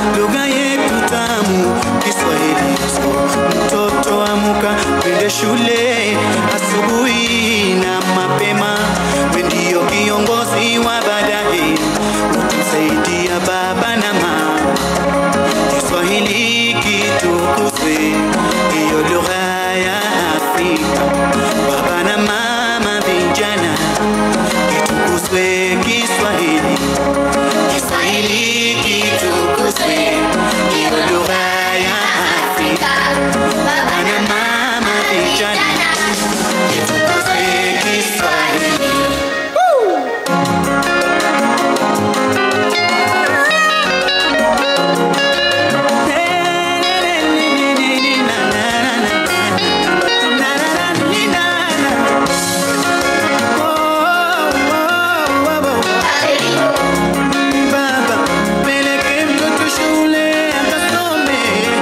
lugha yetu tamu Kiswahili. Mtoto amuka, twende shule asubuhi na mapema, we ndio kiongozi wa baadaye, utusaidia baba na mama. Kiswahili kitukuzwe, hiyo lugha ya Afrika. Baba na mama, vijana, kitukuzwe Kiswahili. Kiswahili kitukuzwe, hiyo lugha ya Afrika. Baba na mama, vijana, kitukuzwe Kiswahili. Baba, peleke mtoto shule akasome.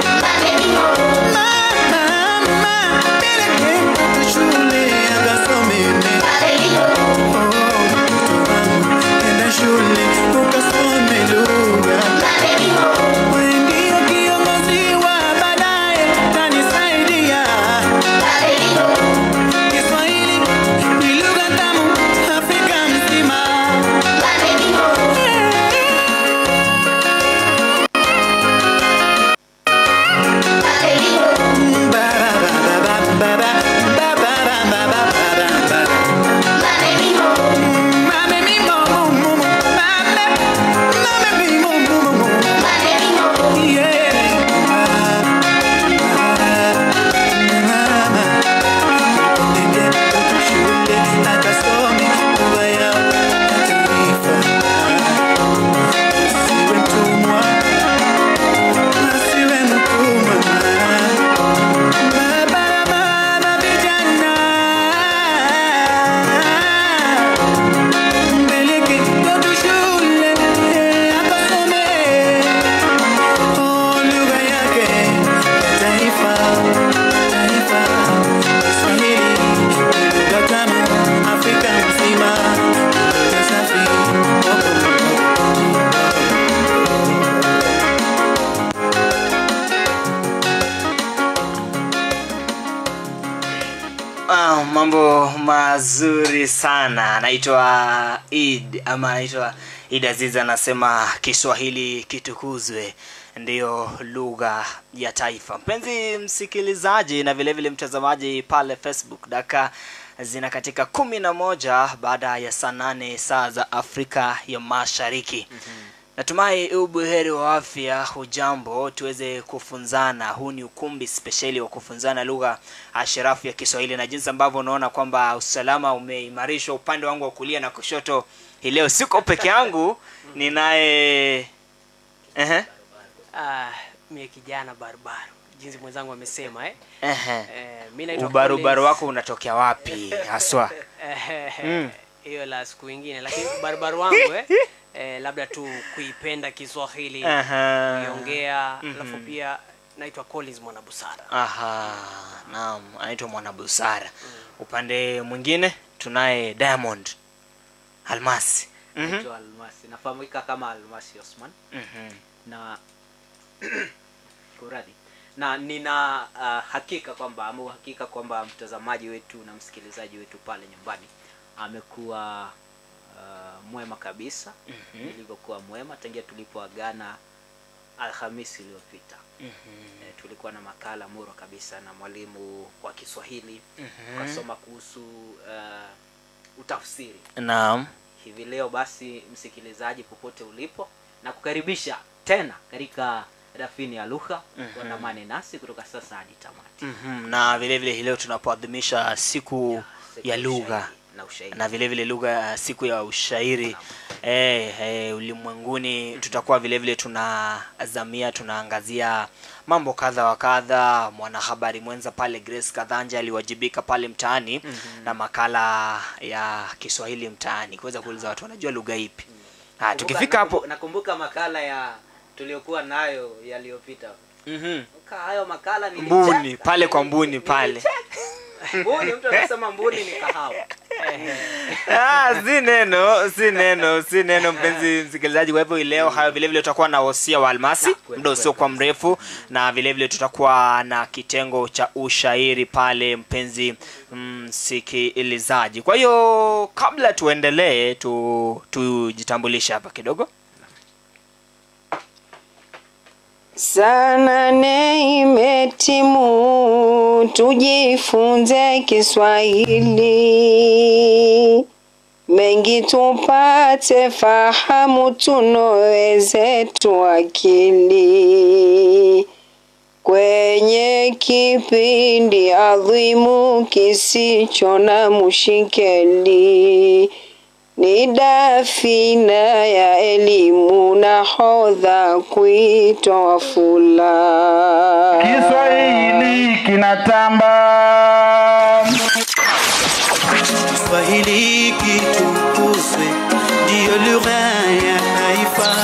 Mama, peleke mtoto shule akasome. Oh, mtoto wangu, nenda shule ukasome lugha. Wewe ndio kiongozi wa baadaye, utanisaidia. Kiswahili ni lugha tamu Afrika mzima. Asiwe mtumwa Baba, vijana, mpeleke mtoto shule akasome. Oh, lugha yake ya taifa, taifa, Kiswahili, lugha tamu Afrika nzima, lugha safi. Ah, mambo mazuri sana anaitwa id ama anaitwa id aziz anasema kiswahili kitukuzwe ndiyo lugha ya taifa mpenzi msikilizaji na vile vile mtazamaji pale facebook daka zina katika kumi na moja baada ya saa nane saa za afrika ya mashariki mm-hmm. natumai ubuheri wa afya hujambo tuweze kufunzana huu ni ukumbi spesheli wa kufunzana lugha ashirafu ya kiswahili na jinsi ambavyo unaona kwamba usalama umeimarishwa upande wangu wa kulia na kushoto hii leo siko peke yangu ninaye Ehe. Ah, mie kijana barubaru jinsi mwenzangu amesema eh? Ehe. Eh, mi naitwa ubarubaru Collins. wako unatokea wapi haswa Eh, Mm. hiyo la siku ingine lakini barubaru wangu eh? Eh, labda tu kuipenda kiswahili Aha. kuiongea alafu pia naitwa collins mwanabusara aha naam anaitwa mwanabusara upande mwingine tunaye diamond almasi Mhm. Naitwa Almasi, nafahamika kama Almasi Osman Mhm. na kuradi na nina uh, hakika kwamba ama uhakika kwamba mtazamaji wetu na msikilizaji wetu pale nyumbani amekuwa uh, mwema kabisa Mhm. ilivyokuwa mwema tangia tulipoagana Alhamisi iliyopita. Mhm. E, tulikuwa na makala murwa kabisa na mwalimu wa Kiswahili Mhm. ukasoma kuhusu uh, utafsiri naam hivi leo basi msikilizaji popote ulipo na kukaribisha tena katika rafini ya lugha Mhm. uandamane nasi kutoka sasa hadi tamati Mhm. na vile vile hii leo tunapoadhimisha siku Siku ya lugha ushairi na ushairi na vile vile lugha siku ya ushairi eh, eh, ulimwenguni tutakuwa vile vile tunazamia tunaangazia mambo kadha wa kadha mwanahabari mwenza pale grace kadhanja aliwajibika pale mtaani na makala ya kiswahili mtaani kuweza kuuliza watu wanajua lugha ipi ah, Nakumbuka- tukifika hapo nakumbu- nakumbuka makala ya tuliokuwa nayo yaliyopita mhm, Ka- hayo makala nilicheka. mbuni pale kwa mbuni pale mbuni mtu anasema mbuni ni kahawa Ah, si neno si neno si neno mpenzi msikilizaji kwa hivyo leo hayo vilevile tutakuwa na wosia wa almasi kweli, muda usiokuwa mrefu na vilevile tutakuwa na kitengo cha ushairi pale mpenzi msikilizaji kwa hiyo kabla tuendelee tu tujitambulishe hapa kidogo Saa nane imetimu, tujifunze Kiswahili, mengi tupate fahamu, tunoeze tu akili kwenye kipindi adhimu kisicho na mushikeli ni dafina ya elimu na hodha kuitwa fula. Kiswahili kinatamba. Kiswahili kitukuzwe, ndiyo lugha ya taifa.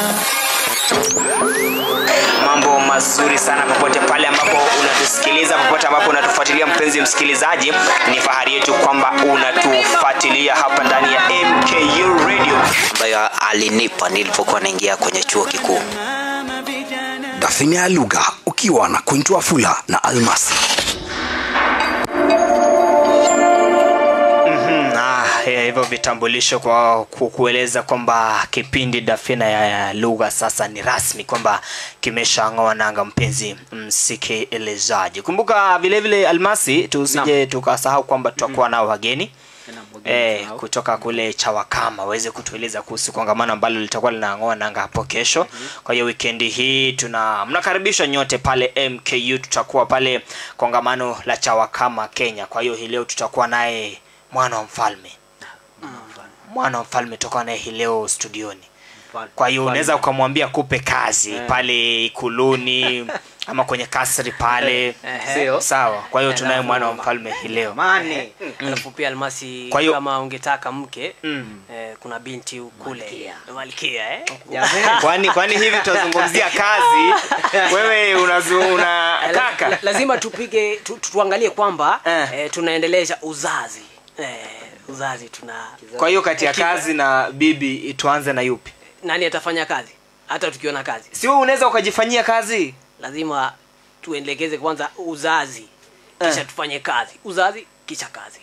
mambo mazuri sana popote pale ambapo unatusikiliza popote ambapo unatufuatilia mpenzi msikilizaji ni fahari yetu kwamba unatufuatilia hapa ndani ya mku radio ambayo alinipa nilipokuwa naingia kwenye chuo kikuu Mama vijana dafine ya lugha ukiwa na kuintwa fula na almasi Mm, ah, eh, hivyo vitambulisho kwa ku- kueleza kwamba kipindi dafina ya, ya lugha sasa ni rasmi kwamba kimeshang'oa nanga mpenzi msikilizaji kumbuka vile vile almasi tusije tukasahau kwamba tutakuwa nao wageni Tena mwingine Eh, sahau. kutoka kule chawakama waweze kutueleza kuhusu kongamano ambalo litakuwa linang'oa nanga hapo kesho kwa hiyo wikendi hii tuna mnakaribishwa nyote pale mku tutakuwa pale kongamano la chawakama kenya kwa hiyo hii leo tutakuwa naye mwana wa mfalme mwana wa mfalme tutakuwa naye hii leo studioni Mfalme. kwa hiyo Mfalme. unaweza ukamwambia kupe kazi Eh. pale ikuluni ama kwenye kasri pale Ehe. Sio? sawa kwa hiyo Eh, tunaye alafu mwana wa mama. mfalme hii leo Mane. alafu pia almasi Kwa hiyo- kama ungetaka mke Mm. eh, kuna binti kule malkia eh? Jamani. kwani kwani hivi tutazungumzia kazi wewe unazu, Eh, la- unataka la- lazima tupige tu, tu, tuangalie kwamba Eh. eh, tunaendeleza uzazi eh, uzazi tuna kwa hiyo kati ya Hekima. kazi na bibi tuanze na yupi nani atafanya kazi hata tukiona kazi si wewe unaweza ukajifanyia kazi lazima tuendekeze kwanza uzazi kisha Eh. tufanye kazi uzazi kisha kazi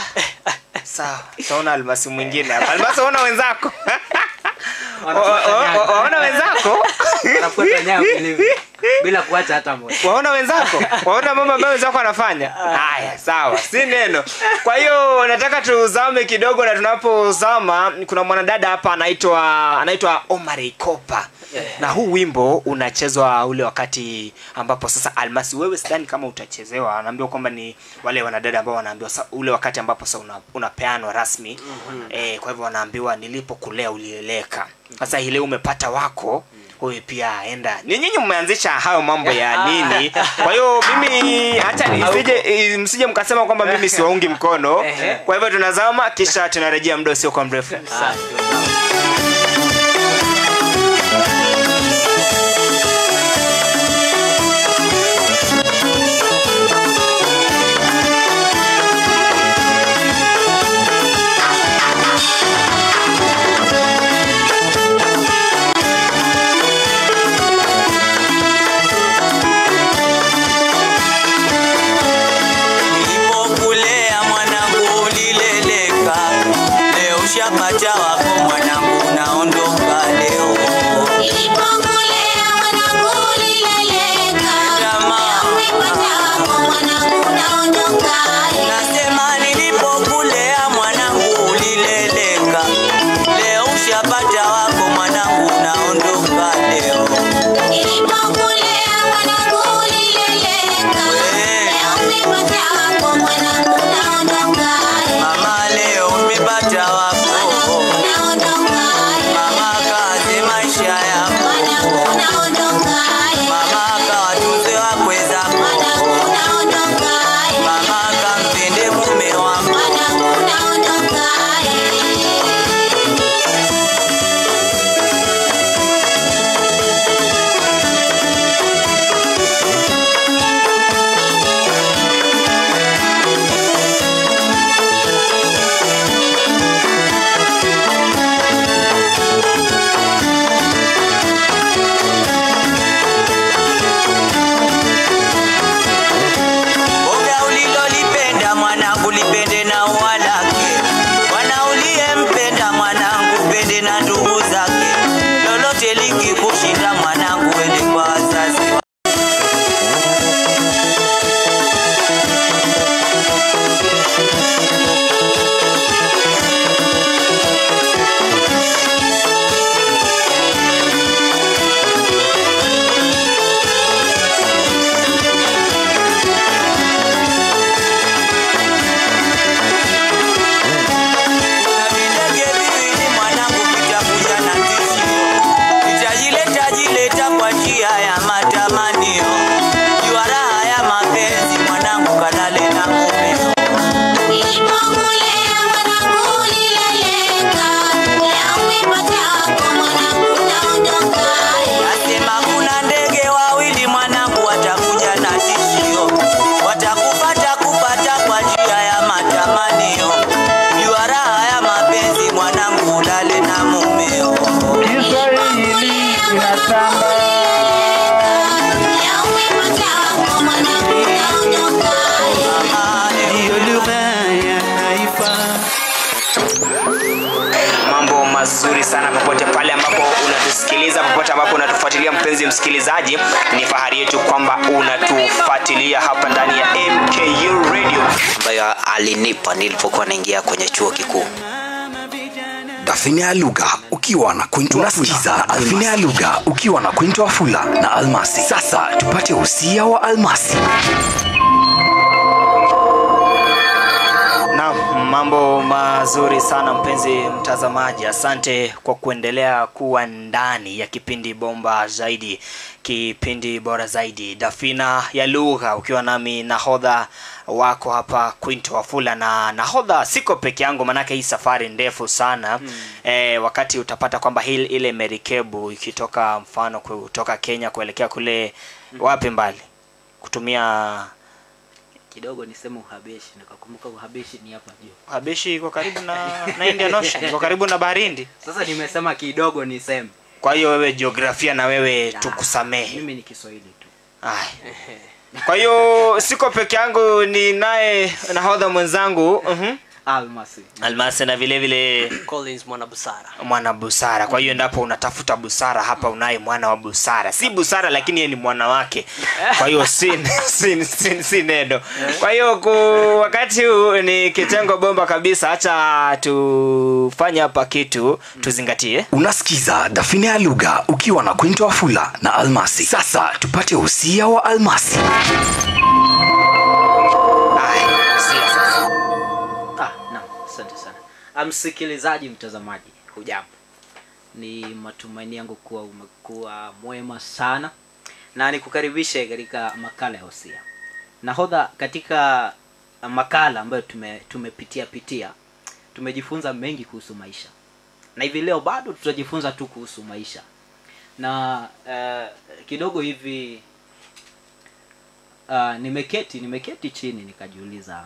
sawa taona almasi mwingine hapa almasi waona wenzako Wanafuata Wa- wa- nyayo. wa- waona wenzako Wanafuata nyayo vilivyo. bila kuacha hata moja waona wenzako waona mambo ambayo wenzako wanafanya haya sawa si neno kwa hiyo nataka tuzame kidogo na tunapozama kuna mwanadada hapa anaitwa anaitwa omar ikopa na huu wimbo unachezwa ule wakati ambapo sasa almasi wewe sidhani kama utachezewa anaambiwa kwamba ni wale wanadada ambao wanaambiwa sa- ule wakati ambapo sasa una, unapeanwa rasmi mm-hmm. e, kwa hivyo wanaambiwa nilipokulea ulieleka sasa hii leo umepata wako huyu pia enda ni nyinyi mmeanzisha hayo mambo ya nini kwa hiyo mimi hata nisije eh, msije mkasema kwamba mimi siwaungi mkono Ehe. kwa hivyo tunazama kisha tunarejea muda usio kwa mrefu Ah, ndio sawa. Nilipokulea mwanangu ulileleka, leo shapata wako mwanangu unaondoka leo. Nilipokulea mwanangu ulileleka, Jamaa. umepata wako mwanangu unaondoka. Nasema nilipokulea mwanangu ulileleka, leo shapata wako mwanangu unaondoka leo. Nilipokulea mwanangu ulileleka, leo umepata wako mwanangu unaondoka. Mama leo umepata wako, Mwanangu unaondoka. mama kazi maisha yako, Mwanangu unaondoka. mama kawatunze wakwe zako, Mwanangu unaondoka. mama kampende mume wako. Mwanangu unaondoka. shamba leo umepata wako mwanangu unaondoka ndiyo lugha ya taifa mambo mazuri sana popote pale ambapo unatusikiliza popote ambapo unatufuatilia mpenzi msikilizaji ni fahari yetu kwamba unatufuatilia hapa ndani ya mku radio ambayo alinipa nilipokuwa naingia kwenye chuo kikuu dafine ya lugha ukiwa na kwinto unasikiza dafine ya lugha ukiwa na kwinto wafula na almasi sasa tupate usia wa almasi Naam, mambo mazuri sana mpenzi mtazamaji, asante kwa kuendelea kuwa ndani ya kipindi bomba zaidi, kipindi bora zaidi, dafina ya lugha, ukiwa nami nahodha wako hapa Quinto Wafula, na nahodha siko peke yangu, manake hii safari ndefu sana mm. E, wakati utapata kwamba hii ile merikebu ikitoka mfano kutoka Kenya kuelekea kule mm. wapi mbali kutumia kidogo niseme uhabeshi nikakumbuka uhabeshi ni hapa juu Habeshi iko karibu na, na Indian Ocean, iko karibu na bahari Hindi. sasa nimesema kidogo niseme Kwa hiyo wewe jiografia na wewe Ah, tukusamehe. mimi ni kiswahili tu Ay. Kwa hiyo siko peke yangu, ni naye nahodha mwenzangu uh almasi Almasi na vile vile Collins mwana busara mwana busara. Kwa hiyo endapo unatafuta busara hapa, unaye mwana wa busara, si busara lakini yeye ni mwana wake. Kwa hiyo si, si, si, si neno. Kwa hiyo ku, wakati huu ni kitengo bomba kabisa, acha tufanye hapa kitu tuzingatie. unasikiza dafine ya lugha ukiwa na kwinto wafula na almasi sasa tupate usia wa almasi Aya, sia sasa. ah, naam asante sana Ah, msikilizaji mtazamaji hujambo ni matumaini yangu kuwa umekuwa mwema sana na nikukaribishe katika makala ya hosia nahodha katika makala ambayo tume, tumepitia pitia tumejifunza mengi kuhusu maisha na hivi leo bado tutajifunza tu kuhusu maisha na uh, kidogo hivi uh, nimeketi nimeketi chini nikajiuliza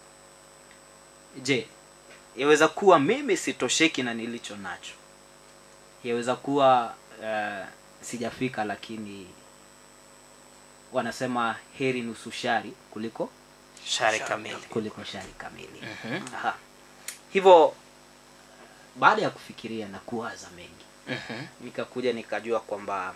je yaweza kuwa mimi sitosheki na nilicho nacho yaweza kuwa uh, sijafika lakini wanasema heri nusu shari kuliko Shari kamili. kuliko shari kamili Aha. hivyo baada ya kufikiria na kuwaza mengi Mhm. nikakuja nikajua kwamba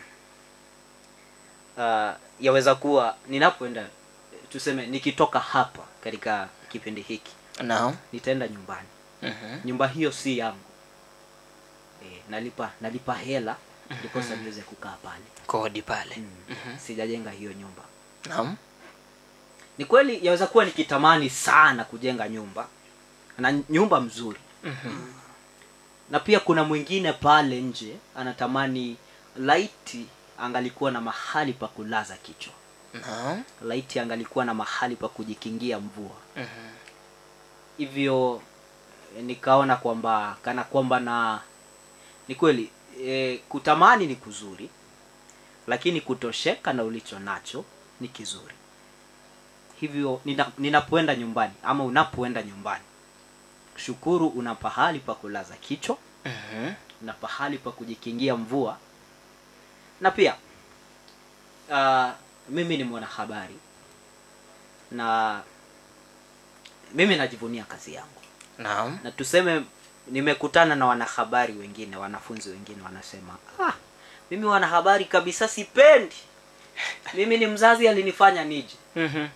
uh, yaweza kuwa ninapoenda tuseme nikitoka hapa katika kipindi hiki Naam. nitaenda nyumbani Mhm. nyumba hiyo si yangu e, nalipa nalipa hela ndiposa niweze kukaa pale Kodi pale. mm. sijajenga hiyo nyumba Naam. ni kweli yaweza kuwa nikitamani sana kujenga nyumba na nyumba mzuri Mhm. na pia kuna mwingine pale nje anatamani laiti angalikuwa na mahali pa kulaza kichwa Naam. laiti angalikuwa na mahali pa kujikingia mvua Mhm. hivyo eh, nikaona kwamba kana kwamba na ni kweli e, kutamani ni kuzuri lakini kutosheka na ulicho nacho ni kizuri hivyo nina, ninapoenda nyumbani ama unapoenda nyumbani shukuru una pahali pa kulaza kichwa Mhm. na pahali pa kujikingia mvua na pia uh, mimi ni mwanahabari na mimi najivunia kazi yangu Naam. na tuseme nimekutana na wanahabari wengine wanafunzi wengine wanasema ah, mimi wanahabari kabisa sipendi mimi ni mzazi alinifanya nije Mhm.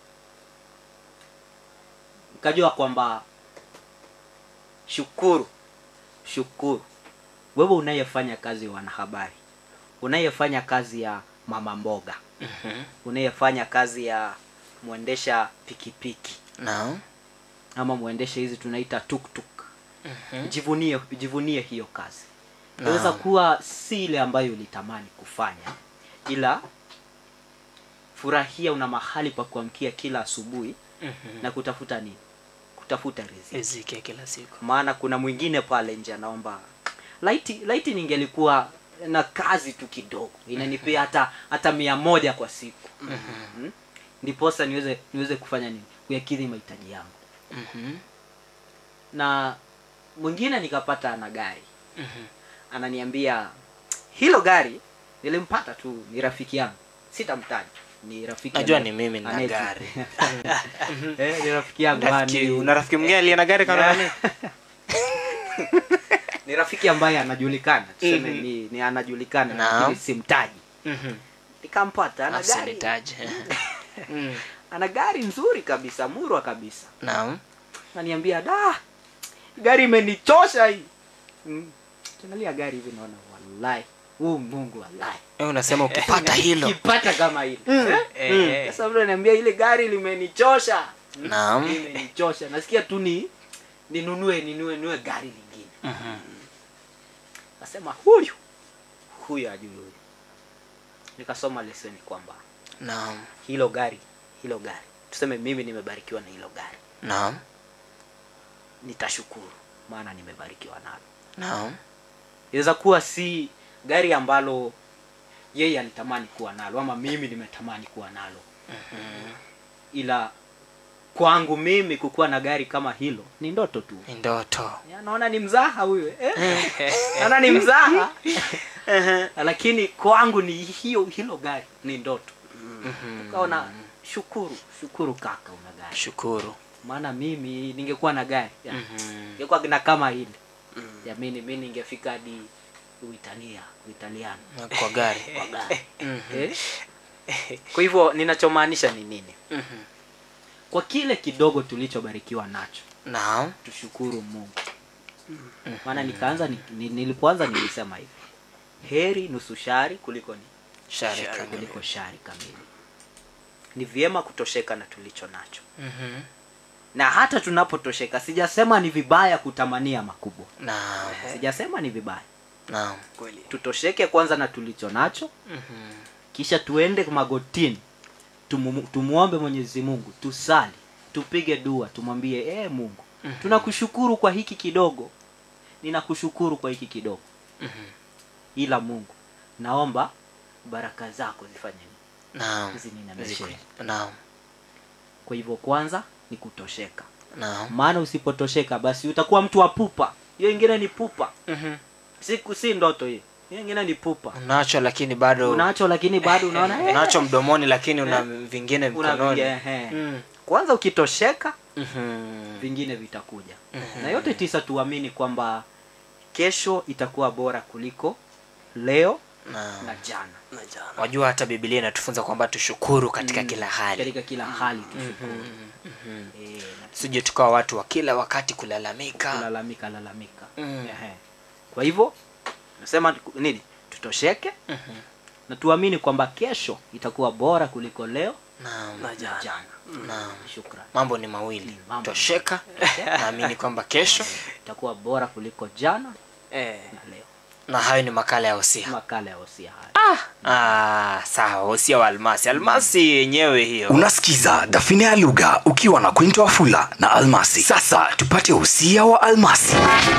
nikajua kwamba shukuru shukuru wewe unayefanya kazi ya wanahabari unayefanya kazi ya mama mboga Mhm. unayefanya kazi ya mwendesha pikipiki Naam. ama mwendesha hizi tunaita tuktuk Mhm. jivunie jivunie hiyo kazi Naam. inaweza kuwa si ile ambayo ulitamani kufanya ila furahia una mahali pa kuamkia kila asubuhi Mhm. na kutafuta nini kutafuta riziki Riziki ya kila siku. maana kuna mwingine pale nje anaomba laiti laiti ningelikuwa na kazi tu kidogo inanipea hata hata mia moja kwa siku mm ndiposa niweze niweze kufanya nini kuyakidhi mahitaji yangu Mhm. na mwingine nikapata ana gari Mhm. ananiambia hilo gari nilimpata tu ni rafiki yangu sitamtaja ni rafiki najua anaye- ni mimi nina anaye- gari eh, ni rafiki yangu ah, Rafiki- ni- una rafiki mwingine aliye na gari kama nani ni rafiki ambaye anajulikana tuseme Mhm. ni, ni anajulikana Naam. lakini simtaji Mhm. nikampata ana gari Usinitaje. Mm. ana gari nzuri kabisa murwa kabisa naam naniambia da gari imenichosha hii mm. tunalia gari hivi naona wallahi huu mungu wallahi Wewe unasema ukipata hilo ukipata kama hili Mm. Eh? Mm. sasa mtu ananiambia ile gari limenichosha Mm. Naam. limenichosha nasikia tu ni ninunue ninunue nunue gari lingine Mhm. nasema huyu huyu ajui huyu nikasoma leseni kwamba naam hilo gari hilo gari tuseme mimi nimebarikiwa na hilo gari naam nitashukuru maana nimebarikiwa nalo naam inaweza kuwa si gari ambalo yeye alitamani kuwa nalo ama mimi nimetamani kuwa nalo ila kwangu mimi kukuwa na gari kama hilo ni ndoto tu ni ndoto Ya, naona ni mzaha huyo eh? naona ni mzaha lakini kwangu ni hiyo hilo gari ni ndoto ukaona shukuru shukuru kaka una gari shukuru maana mimi ningekuwa na gari ya, Mhm. ningekuwa na kama hili jamini mi ningefika hadi uitania uitaliano Na kwa gari kwa gari Mhm. eh? kwa hivyo ninachomaanisha ni nini Mhm. kwa kile kidogo tulichobarikiwa nacho naam tushukuru mungu maana nikaanza ni, ni, nilipoanza nilisema hivi heri nusu shari kuliko ni shari kamili. kuliko shari kamili ni vyema kutosheka na tulicho nacho Mhm. na hata tunapotosheka sijasema ni vibaya kutamania makubwa naam sijasema ni vibaya naam kweli tutosheke kwanza na tulicho nacho Mhm. kisha tuende magotini tumu, tumuombe mwenyezi mungu tusali tupige dua tumwambie ee mungu tunakushukuru kwa hiki kidogo ninakushukuru kwa hiki kidogo Mhm. ila mungu naomba baraka zako zifanye nini naam zininameshe Ziku- naam kwa hivyo kwanza ni kutosheka naam maana usipotosheka basi utakuwa mtu wa pupa hiyo ingine ni pupa Mhm. si, si ndoto hiyo hiyo ingine ni pupa unacho lakini bado unacho lakini bado unaona eh, unacho mdomoni lakini una vingine una mkononi vingi- ehe. Mm. kwanza ukitosheka Mhm. vingine vitakuja na yote tisa tuamini kwamba kesho itakuwa bora kuliko leo Naam. na jana na jana wajua hata bibilia inatufunza kwamba tushukuru katika kila hali katika kila hali tushukuru Eh, na sije tukawa watu wa kila wakati kulalamika kulalamika lalamika Mm. Ehe. kwa hivyo nasema nini tutosheke Mhm. na tuamini kwamba kesho itakuwa bora kuliko leo Naam. na na jana jana Naam. shukran mambo ni mawili mambo ni tosheka naamini kwamba kesho itakuwa bora kuliko jana eh na leo na hayo ni makala ya usia makala ya hosia haya ah, sawa usia wa almasi almasi yenyewe hiyo unasikiza dafine ya lugha ukiwa na kwinto wafula na almasi sasa tupate usia wa almasi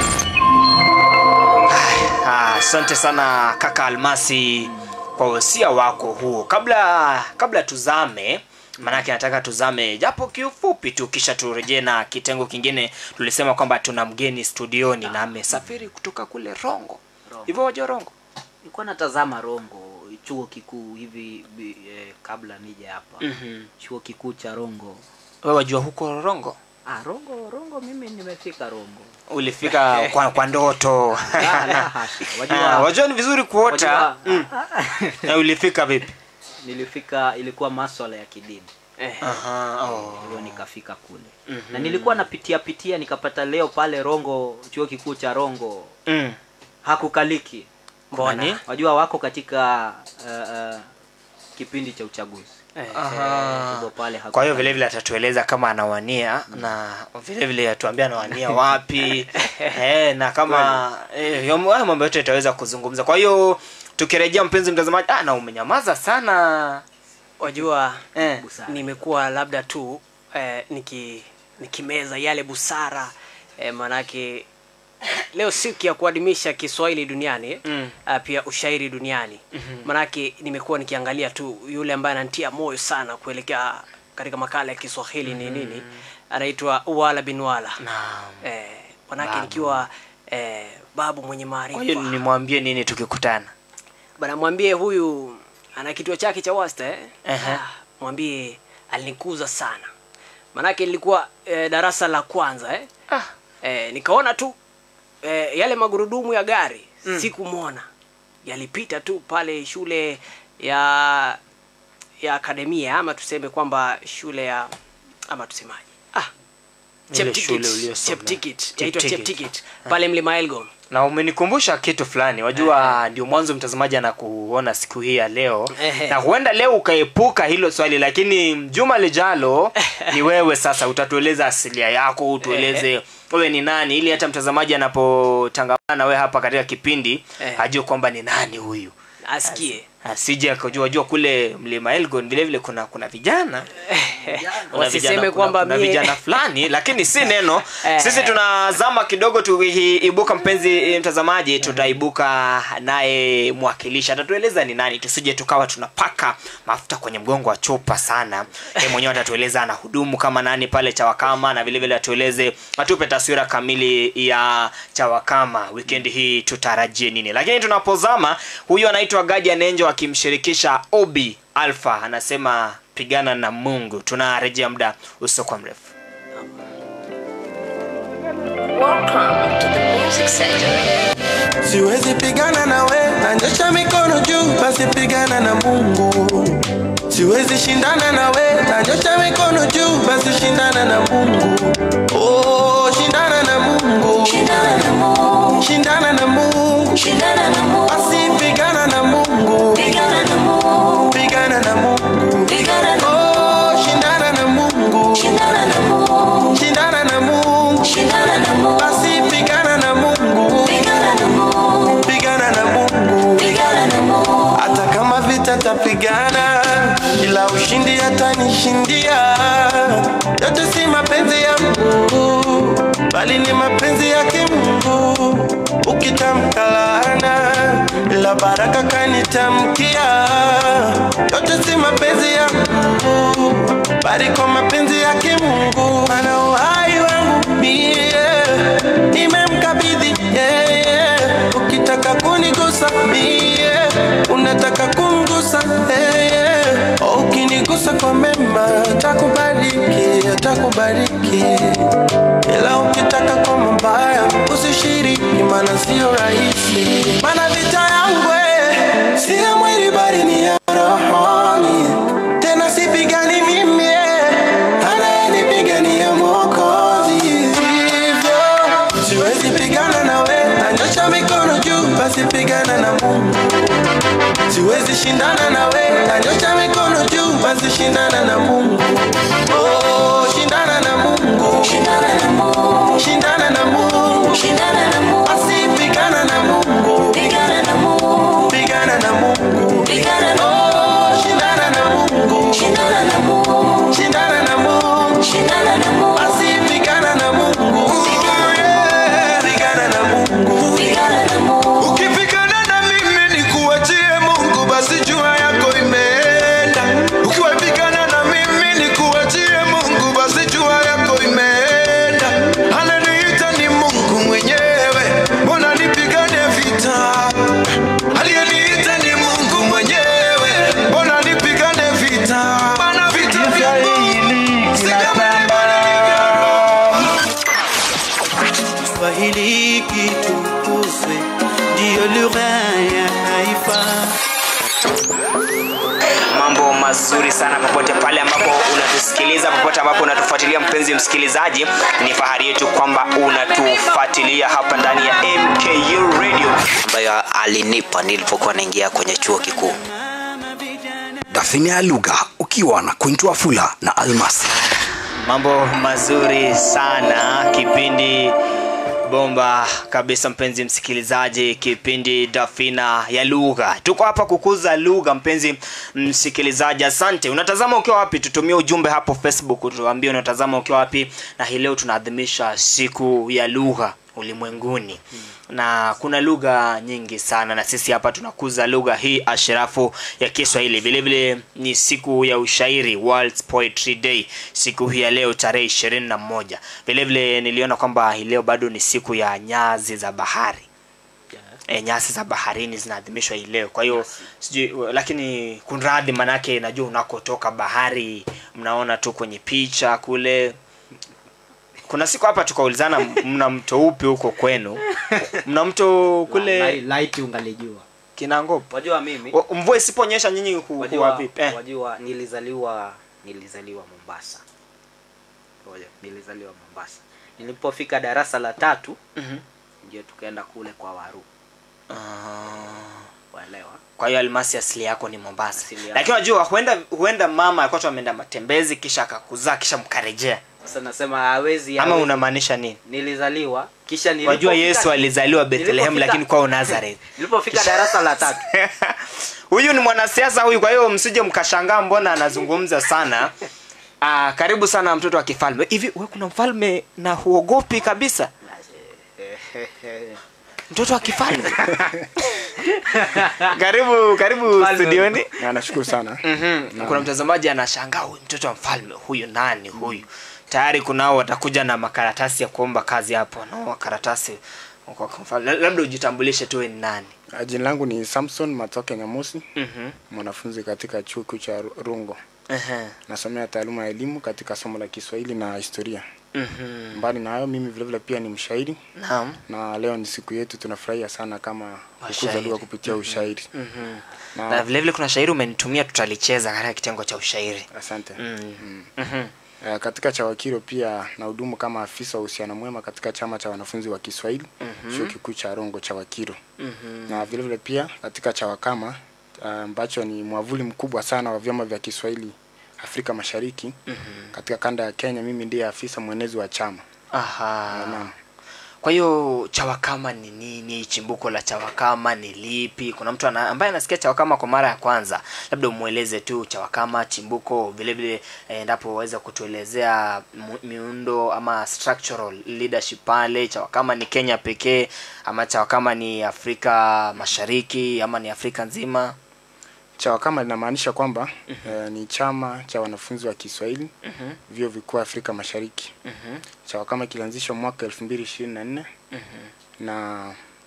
Ah, asante sana kaka almasi kwa usia wako huo kabla kabla tuzame maanake nataka tuzame japo kiufupi tu kisha turejee na kitengo kingine tulisema kwamba tuna mgeni studioni na amesafiri kutoka kule rongo Rongo. hivyo wajua rongo nilikuwa natazama rongo chuo kikuu hivi bi, eh, kabla nije hapa Mhm. chuo kikuu cha rongo wewe wajua huko rongo ah, rongo rongo mimi nimefika rongo ulifika kwa, kwa ndoto la, la, hasha. Ah, wajua, wajua ni vizuri kuota wajua mm. na ulifika vipi nilifika ilikuwa maswala ya kidini eh Aha, oh. ndio nikafika kule Mhm. na nilikuwa napitia pitia nikapata leo pale rongo chuo kikuu cha rongo mm. hakukaliki Kwani? wajua wako katika uh, uh, kipindi cha uchaguzi eh Aha. hivyo pale kwa hiyo hakukaliki. vile vile atatueleza kama anawania na vile vile atuambia anawania wapi eh, na kama eh, yo- hayo mambo yote itaweza kuzungumza kwa hiyo tukirejea mpenzi mtazamaji ah, na umenyamaza sana wajua eh. Busara. nimekuwa labda tu eh, niki nikimeza yale busara eh, manake leo siku ya kuadhimisha kiswahili duniani Mm. uh, pia ushairi duniani mm-hmm. manake nimekuwa nikiangalia tu yule ambaye anantia moyo sana kuelekea katika makala ya kiswahili mm-hmm. ni nini anaitwa wala bin wala Naam. eh, manake Babu. nikiwa eh, babu mwenye kwa hiyo maarifa nimwambie nini tukikutana bana mwambie huyu ana kituo chake cha wasta eh? Ehe. Ah, mwambie alinikuza sana manake nilikuwa eh, darasa la kwanza eh? Ah. Eh, nikaona tu eh, yale magurudumu ya gari mm. sikumwona yalipita tu pale shule ya ya akademia ama tuseme kwamba shule ya ama tusemaje ah, Ile Cheptikit. shule uliyosomea. Cheptikit. Yaitwa Cheptikit. Cheptikit. pale mlima elgon na umenikumbusha kitu fulani wajua ndio mwanzo mtazamaji anakuona siku hii ya leo Ehe. na huenda leo ukaepuka hilo swali lakini juma lijalo ni wewe sasa utatueleza asilia yako utueleze wewe ni nani ili hata mtazamaji anapotangamana na wewe hapa katika kipindi Ehe. ajue kwamba ni nani huyu asikie asije akajua jua kule mlima elgon vile vile kuna kuna vijana Kuna Wasiseme vijana- kwamba kuna, kuna mie- vijana fulani lakini si neno Eh. sisi tunazama kidogo tuibuka mpenzi eh, mtazamaji tutaibuka naye mwakilishi atatueleza ni nani tusije tukawa tunapaka mafuta kwenye mgongo wa chupa sana ye mwenyewe atatueleza anahudumu kama nani pale chawakama na vile vile atueleze atupe taswira kamili ya chawakama wikendi hii tutarajie nini lakini tunapozama huyu anaitwa gaja nenjo akimshirikisha obi alfa anasema pigana na mungu tunarejea muda usiokuwa mrefu Welcome to the Music Surgery. siwezi pigana na we nanyosha mikono juu basi pigana na mungu siwezi shindana na we nanyosha mikono juu basi shindana na mungu oh, shindana na mungu Shindana na Mungu, shindana na mungu shindana na Mungu, basi pigana na mungu pigana na Mungu, pigana na mungu pigana na oh, shindana na mungu shindana na Mungu, shindana na mungu shindana na Mungu, basi pigana na mungu pigana na Mungu, pigana na mungu pigana na Mungu, hata kama vita tapigana ila ushindi hatanishindia yote si mapenzi ya mungu bali ni mapenzi yake mungu ukitamka laana ila baraka kanitamkia yote si mapenzi ya mungu bali kwa mapenzi yake mungu mana uhai wangu mie nimemkabidhi yeye ukitaka kunigusa mie unataka kumgusa yeye ukinigusa kwa mema takubariki atakubariki ila ukitaka kwa mabaya usishiriki mana sio rahisi mana vita yangu eh, si ya mwili bali ni ya rohoni tena sipigani mimi eh, anayenipigania mwokozi hivyo siwezi pigana na we nanyosha mikono juu basi pigana na mungu siwezi shindana na we nanyosha mikono juu basi shindana na mungu oh, shindana na mungu shindana na Mungu, shindana na mungu shindana na Mungu, basi pigana na mungu pigana na Mungu, pigana na mungu pigana na oh, shindana na mungu shindana na Mungu, shindana na mungu shindana na Mungu, basi pigana na mungu Yeah, pigana na mungu pigana na Mungu, ukipigana na mimi nikuachie mungu basi jua yako imeenda ukiwapigana na mimi nikuachie mungu basi jua yako imeenda ananiita ni mungu mwenyewe mbona nipigane vita aliyeniita ni mungu mwenyewe mbona nipigane vita mana vita vya mungu si vya mwili bali ni vya roho. Kiswahili kitukuzwe, ndiyo lugha ya taifa. mambo mazuri sana popote pale ambapo unatusikiliza popote ambapo unatufuatilia mpenzi msikilizaji ni fahari yetu kwamba unatufuatilia hapa ndani ya mku radio ambayo alinipa nilipokuwa naingia kwenye chuo kikuu dafini ya lugha ukiwa na kwintwa fula na almasi mambo mazuri sana kipindi bomba kabisa mpenzi msikilizaji kipindi dafina ya lugha tuko hapa kukuza lugha mpenzi msikilizaji asante unatazama ukiwa wapi tutumie ujumbe hapo facebook tuambie unatazama ukiwa wapi na hii leo tunaadhimisha siku ya lugha ulimwenguni na kuna lugha nyingi sana na sisi hapa tunakuza lugha hii ashirafu ya kiswahili vile vile ni siku ya ushairi World Poetry Day siku hii ya leo tarehe ishirini na moja vile vile niliona kwamba hii leo bado ni siku ya nyazi za bahari e, nyasi za baharini zinaadhimishwa hii leo kwa hiyo sijui lakini kunradhi manake najua unakotoka bahari mnaona tu kwenye picha kule kuna siku hapa tukaulizana mna mto upi huko kwenu mna mto kule light ungalijua kinangopo wajua mimi Wa- mvua isiponyesha nyinyi hu- huwa wajua, vipi eh? wajua nilizaliwa nilizaliwa mombasa Ngoja, nilizaliwa mombasa nilipofika darasa la tatu Mhm. ndio tukaenda kule kwa waru waelewa kwa hiyo almasi asili yako ni mombasa Asili yangu. lakini unajua huenda huenda mama alikuwa tu ameenda matembezi kisha akakuzaa kisha mkarejea sasa nasema hawezi ama hawezi. unamaanisha nini nilizaliwa kisha wajua nilipofika- yesu alizaliwa bethlehem nilipofika- lakini kwao nazareth nilipofika darasa la tatu huyu ni mwanasiasa huyu kwa hiyo msije mkashangaa mbona anazungumza sana Aa, karibu sana mtoto wa kifalme hivi we kuna mfalme na huogopi kabisa mtoto wa kifalme karibu karibu studioni Na nashukuru sana mm-hmm. kuna mtazamaji anashangaa huyu mtoto wa mfalme huyu nani huyu tayari kunao watakuja na makaratasi ya kuomba kazi hapo nao makaratasi kwa kwa mfalme. labda ujitambulishe tu we ni nani Ah, jina langu ni samson matoke nyamusi Mhm. mwanafunzi katika chuo kikuu cha Ru- rungo Ehe. nasomea taaluma ya elimu katika somo la kiswahili na historia Mhm. mbali na hayo mimi vilevile pia ni mshairi Naam. na leo ni siku yetu tunafurahia sana kama kukuza Washairi. lugha kupitia ushairi Mhm. Na- na vile vile kuna shairi umenitumia tutalicheza katika kitengo cha ushairi asante mm. Mhm. Eh, katika chawakiro pia nahudumu kama afisa wa uhusiano mwema katika chama cha wanafunzi wa kiswahili Mhm. chuo kikuu cha rongo chawakiro Mhm. na vile vile pia katika chawakama ah, ambacho ni mwavuli mkubwa sana wa vyama vya kiswahili afrika mashariki Mhm. katika kanda ya kenya mimi ndiye afisa mwenezi wa chama Aha. Naam. kwa hiyo chawakama ni nini chimbuko la chawakama ni lipi kuna mtu ana, ambaye anasikia chawakama kwa mara ya kwanza labda umweleze tu chawakama chimbuko vile vile eh, endapo waweza kutuelezea mu- miundo ama structural leadership pale chawakama ni kenya pekee ama chawakama ni afrika mashariki ama ni afrika nzima chawakama linamaanisha kwamba eh, ni chama cha wanafunzi wa kiswahili Mhm. vyuo vikuu afrika mashariki Mhm. chawakama kilianzishwa mwaka elfu mbili ishirini na nne Mhm. na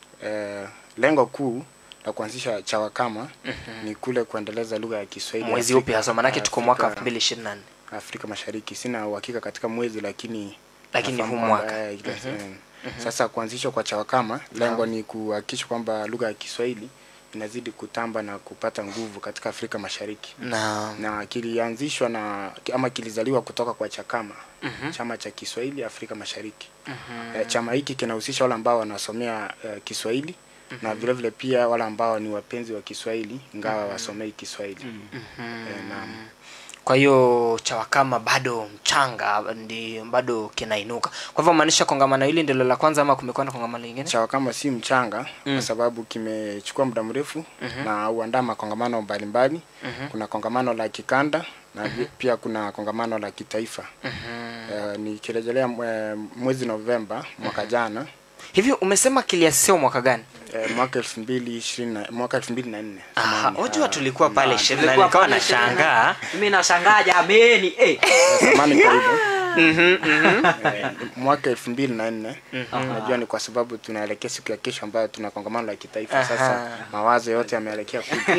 eh, lengo kuu la kuanzisha chawakama Mhm. ni kule kuendeleza lugha ya kiswahili mwezi Afrika- upi hasa manake tuko mwaka Afrika- 2024 afrika mashariki sina uhakika katika mwezi lakini Lakini nafahamu huu kwamba, mwaka. eh, ile- Mhm. eh, Mhm. sasa kuanzishwa kwa chawakama lengo Naam. ni kuhakikisha kwamba lugha ya kiswahili inazidi kutamba na kupata nguvu katika afrika mashariki Naam. na kilianzishwa na ama kilizaliwa kutoka kwa chakama Mhm. chama cha kiswahili afrika mashariki Mhm. Eh, chama hiki kinahusisha wale ambao wanasomea eh, kiswahili na vile vile pia wale ambao ni wapenzi wa kiswahili ingawa wasomei kiswahili eh, naam. kwa hiyo chawakama bado mchanga ndi bado kinainuka kwa hivyo maanisha kongamano hili ndilo la kwanza ama kumekuwa na kongamano lingine chawakama si mchanga Mm. kwa sababu kimechukua muda mrefu Mhm. na huandaa makongamano mbalimbali Mhm. kuna kongamano la kikanda na vi- pia kuna kongamano la kitaifa Mhm. eh, nikirejelea mwe- mwezi novemba mwaka jana hivi umesema kiliasisiwa mwaka gani eh, mwaka elfu mbili ishirini na- mwaka elfu mbili na nne Aha, wajua tulikuwa pale Na, ishirini na tulikuwa nikawa pale ishirini na nashangaa mimi nashangaa jameni eh. samani kwa hivyo Mhm, mhm. Eh, mwaka elfu mbili na nne Mhm. najua ni kwa sababu tunaelekea siku ya kesho ambayo tuna kongamano la kitaifa Aha. sasa mawazo yote yameelekea kuja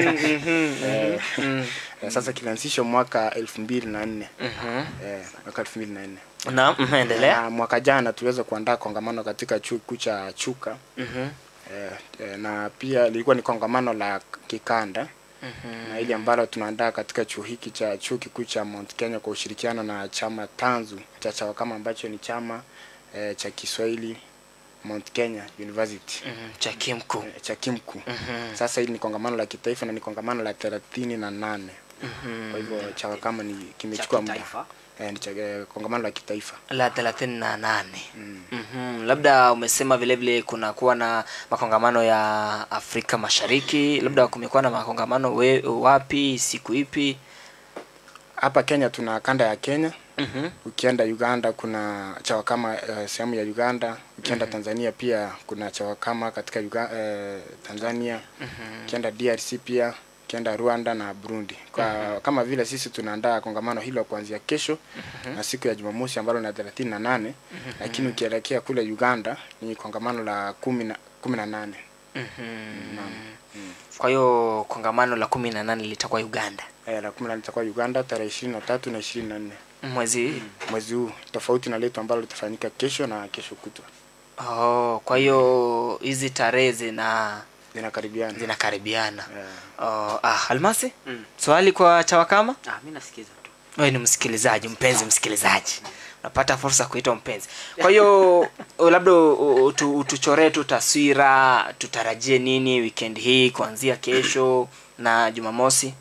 Mhm, Eh, mhm. eh, sasa kilianzishwa mwaka elfu mbili na nne Mhm. Eh, mwaka elfu mbili na nne Naam, mhm, endelea Na mwaka jana tuliweza kuandaa kongamano katika chuo kikuu cha chuka Mhm. eh, eh, na pia lilikuwa ni kongamano la kikanda Mhm. na ili ambalo tunaandaa katika chuo hiki cha chuo kikuu cha Mount Kenya kwa ushirikiano na chama tanzu cha chawakama ambacho ni chama eh, cha Kiswahili Mount Kenya University Mhm, cha kimku eh, cha Kimku. Mhm. Sasa hili ni kongamano la kitaifa na ni kongamano la thelathini na nane. Mhm. Kwa hivyo chawakama ni kimechukua muda kitaifa. eh, ni cha, eh, kongamano la kitaifa la thelathini na nane mm-hmm. labda umesema vile vile kuna kuwa na makongamano ya afrika mashariki labda kumekuwa na makongamano we, wapi siku ipi hapa Kenya tuna kanda ya Kenya Mhm. ukienda Uganda kuna chawakama uh, sehemu ya Uganda ukienda Tanzania pia kuna chawakama katika Uga, uh, Tanzania ukienda DRC pia ukienda Rwanda na Burundi kwa kama vile sisi tunaandaa kongamano hilo kuanzia kesho na siku ya Jumamosi ambalo ni thelathini na nane lakini ukielekea kule Uganda ni kongamano la kumi na kumi na nane kwa hiyo kongamano la kumi na nane litakuwa uganda eh, la kumi na nane itakuwa uganda tarehe ishirini na tatu na ishirini na nne mwezi mwezi huu tofauti na letu ambalo litafanyika kesho na kesho kutwa oh, kwa hiyo hizi tarehe zina zinakaribiana zinakaribiana oh, ah, almasi swali kwa chawakama ah, mi nasikiza tu wewe ni msikilizaji mpenzi msikilizaji unapata fursa kuitwa mpenzi kwa hiyo o, labda o- utu- utuchoree tu taswira tutarajie nini weekend hii kuanzia kesho na jumamosi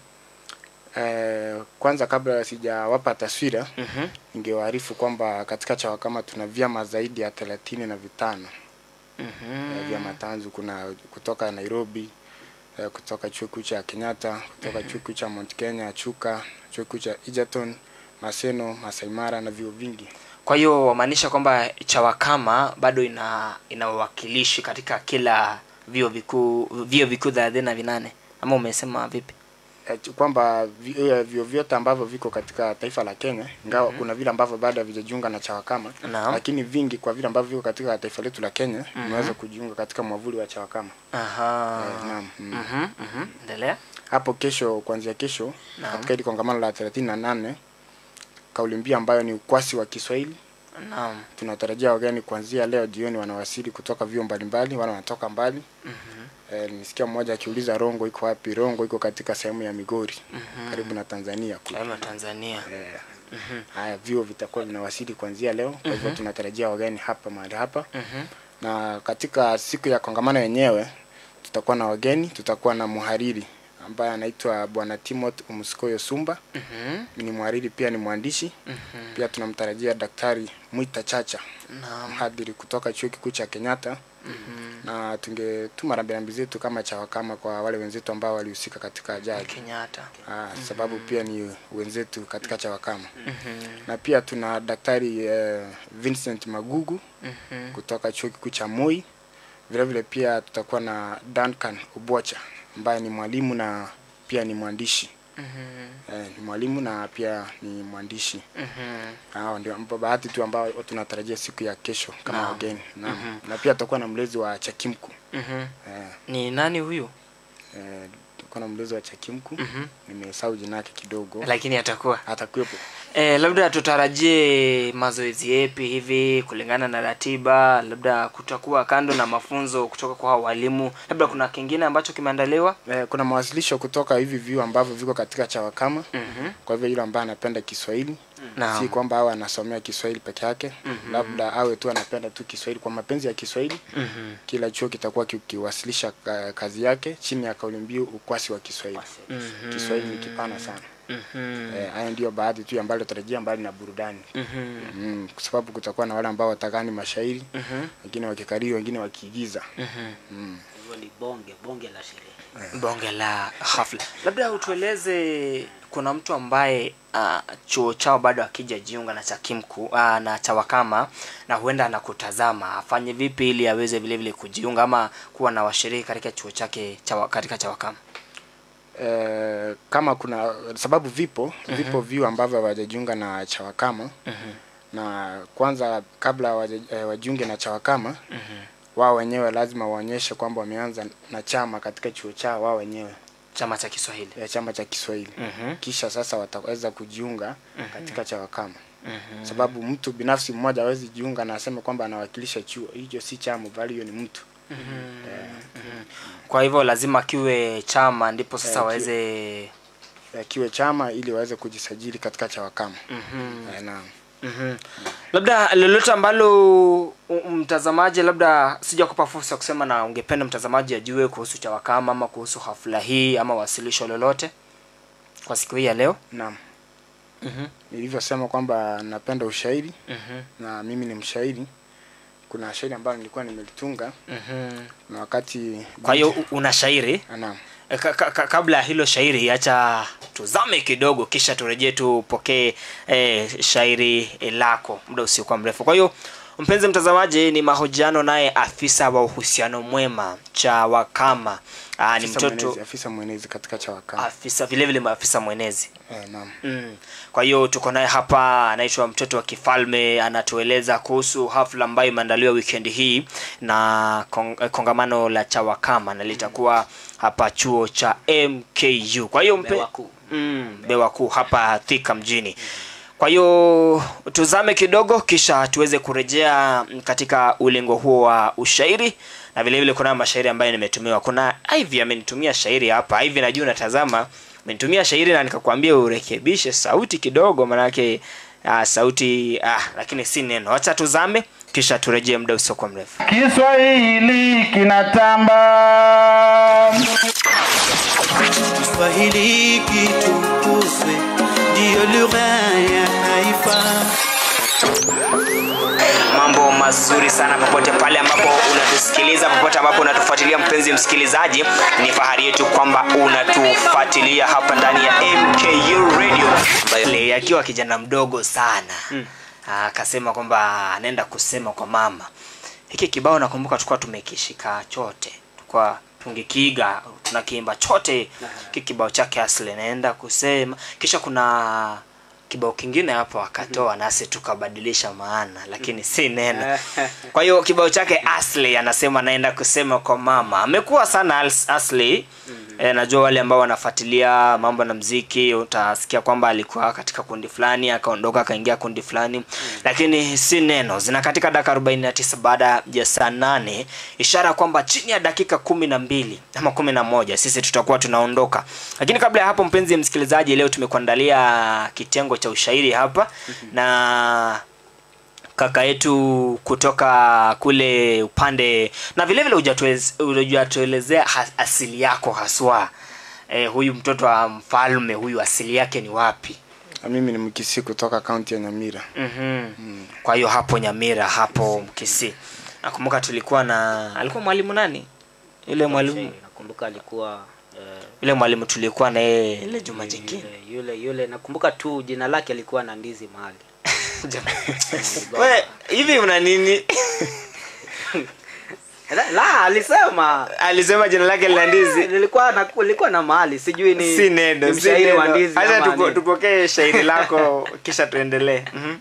Eh, kwanza kabla sijawapa taswira Mhm. ningewaarifu kwamba katika chawakama tuna vyama zaidi ya thelathini na vitano Mhm. eh, vyama tanzu kuna kutoka nairobi eh, kutoka chuo kikuu cha kenyatta kutoka chuo kikuu cha mount kenya chuka chuo kikuu cha egerton maseno masaimara na vyuo vingi kwa hiyo wamaanisha kwamba chawakama bado ina ina uwakilishi katika kila vio vikuu vio vikuu thelathini na vinane ama umesema vipi Eh, ch- kwamba vi- eh, vyuo vyote ambavyo viko katika taifa la kenya ingawa kuna vile ambavyo bado havijajiunga na chawakama Naam. lakini vingi kwa vile ambavyo viko katika taifa letu la kenya Mhm. vimeweza kujiunga katika mwavuli wa chawakama aha Eh, naam, mm. Mhm, mhm. endelea hapo kesho kuanzia kesho Naam. katika hili kongamano la thelathini na nane kauli mbiu ambayo ni ukwasi wa kiswahili naam tunatarajia wageni kuanzia leo jioni wanawasili kutoka vyuo mbalimbali wala wanatoka mbali Mhm. Eh, nilisikia mmoja akiuliza rongo iko wapi rongo iko katika sehemu ya migori Mhm. karibu na tanzania kule. kama tanzania Eh, Mhm. haya vyuo vitakuwa vinawasili kuanzia leo kwa hivyo Mhm. tunatarajia wageni hapa mahali hapa Mhm. na katika siku ya kongamano yenyewe tutakuwa na wageni tutakuwa na mhariri ambaye anaitwa bwana timothy umskoyo sumba Mhm. ni mhariri pia ni mwandishi Mhm. pia tunamtarajia daktari mwita chacha Naam. mhadhiri kutoka chuo kikuu cha kenyatta Mhm. na tungetuma rambirambi zetu kama chawakama kwa wale wenzetu ambao walihusika katika ajali kenyatta ah, sababu pia ni wenzetu katika chawakama Mhm. na pia tuna daktari eh, vincent magugu Mhm. kutoka chuo kikuu cha moi vile vile pia tutakuwa na duncan ubwacha ambaye ni mwalimu na pia ni mwandishi Mhm. eh, ni mwalimu na pia ni mwandishi Mhm. hao ndio ambao baadhi tu ambao tunatarajia siku ya kesho kama Naam. wageni naam. Mhm. na pia tutakuwa na mlezi wa chakimku Mhm. eh, ni nani huyu eh, tutakuwa na mlezi wa chakimku Mhm. nimesahau jina yake kidogo lakini atakuwa atakuwepo E, labda tutarajie mazoezi yepi hivi kulingana na ratiba labda kutakuwa kando na mafunzo kutoka kwa hao walimu labda kuna kingine ambacho kimeandaliwa eh, kuna mawasilisho kutoka hivi vyuo ambavyo viko katika chawakama Mhm. kwa hivyo yule ambaye anapenda kiswahili Naam. si kwamba awe anasomea kiswahili peke yake Mhm. labda awe tu anapenda tu kiswahili kwa mapenzi ya kiswahili Mhm. kila chuo kitakuwa kikiwasilisha ka- kazi yake chini ya kauli mbiu ukwasi wa kiswahili Mhm. kiswahili ni kipana sana Mhm. Eh, haya ndio baadhi tu ambayo tarajia mbali na burudani Mhm. mm, kwa sababu kutakuwa na wale ambao watakani mashairi Mhm. wengine wakikariri wengine wakiigiza Mhm. mm. hivyo ni bonge bonge la sherehe bonge la hafla labda utueleze kuna mtu ambaye uh, chuo chao bado akija jiunga na cha kimku uh, na chawakama na huenda anakutazama afanye vipi ili aweze vile vile kujiunga ama kuwa na washiriki katika chuo chake chawa, katika chawakama eh, kama kuna sababu vipo Mhm. vipo vyuo ambavyo hawajajiunga na chawakama Mhm. na kwanza kabla hawaja- eh, wajiunge na chawakama Mhm. wao wenyewe lazima waonyeshe kwamba wameanza na chama katika chuo chao wao wenyewe chama cha kiswahili ya chama cha kiswahili Mhm. kisha sasa wataweza kujiunga Mhm. katika chawakama Mhm. sababu mtu binafsi mmoja hawezi jiunga na aseme kwamba anawakilisha chuo hicho si chama bali hiyo ni mtu Mhm. kwa hivyo lazima kiwe chama ndipo sasa Eh, ki- waweze eh, kiwe chama ili waweze kujisajili katika chawakama Mhm. Eh, naam Mhm. labda lolote ambalo u- mtazamaji labda sijakupa fursa ya kusema na ungependa mtazamaji ajue kuhusu chawakama ama kuhusu hafla hii ama wasilisho lolote kwa siku hii ya leo naam Mhm. nilivyosema kwamba napenda ushairi Mhm. na mimi ni mshairi kuna shairi ambayo nilikuwa nimelitunga Mhm. na wakati kwa hiyo u- una shairi naam E, ka, ka, ka, kabla ya hilo shairi acha tuzame kidogo kisha turejee tupokee e, shairi e, lako muda usiokuwa mrefu kwa hiyo mpenzi mtazamaji ni mahojiano naye afisa wa uhusiano mwema cha wakama Aa, ni Afisa mtoto mwenezi, afisa mwenezi katika chawakama afisa vile vile maafisa mwenezi eh, naam Mm. Kwa hiyo tuko naye hapa, anaitwa mtoto wa kifalme, anatueleza kuhusu hafla ambayo imeandaliwa weekend hii na kong, eh, kongamano la Chawakama na litakuwa hapa chuo cha MKU. Kwa hiyo mpe, Bewa Kuu. mm, Bewa Kuu hapa Thika mjini. Kwa hiyo tuzame kidogo, kisha tuweze kurejea mm, katika ulingo huo wa ushairi na vile vile kuna mashairi ambayo nimetumiwa. Kuna Ivy amenitumia shairi hapa. Ivy najua unatazama, amenitumia shairi na nikakwambia urekebishe sauti kidogo, manake ah, sauti ah, lakini si neno. Acha tuzame kisha turejee muda usiokuwa mrefu. Kiswahili kinatamba. Kiswahili kitukuzwe, ndiyo lugha ya taifa. mambo mazuri sana popote pale ambapo unatusikiliza popote ambapo unatufuatilia mpenzi msikilizaji ni fahari yetu kwamba unatufuatilia hapa ndani ya mku radio Le, akiwa kijana mdogo sana akasema kwamba anaenda kusema kwa mama hiki kibao nakumbuka tulikuwa tumekishika chote tulikuwa tungekiiga tunakiimba chote hiki kibao chake asli naenda kusema kisha kuna kibao kingine hapo akatoa nasi tukabadilisha maana lakini si neno kwa hiyo kibao chake asli anasema naenda kusema kwa mama amekuwa sana As- asli e, najua wale ambao wanafuatilia mambo na mziki utasikia kwamba alikuwa katika kundi fulani akaondoka akaingia kundi fulani lakini si neno zina katika dakika 49 baada ya saa nane ishara kwamba chini ya dakika kumi na mbili ama kumi na moja sisi tutakuwa tunaondoka lakini kabla ya hapo mpenzi msikilizaji leo tumekuandalia kitengo cha ushairi hapa na kaka yetu kutoka kule upande na vile vile hujatuelez- hujatuelezea ha- asili yako haswa eh, huyu mtoto wa mfalme huyu asili yake ni wapi Na mimi ni mkisi kutoka kaunti ya nyamira mm-hmm. kwa hiyo hapo nyamira hapo mkisi nakumbuka tulikuwa na alikuwa mwalimu nani yule mwalimu nakumbuka alikuwa eh, yule mwalimu tulikuwa na yeye ile juma jingine yule, yule yule nakumbuka tu jina lake alikuwa na ndizi mahali we hivi una nini la, la alisema alisema jina lake lina ndizi lilikuwa na lilikuwa na mahali sijui ni si neno ni si mshairi wa neno. ndizi Acha ama tupo- nini. tupokee shairi lako kisha tuendelee Mhm.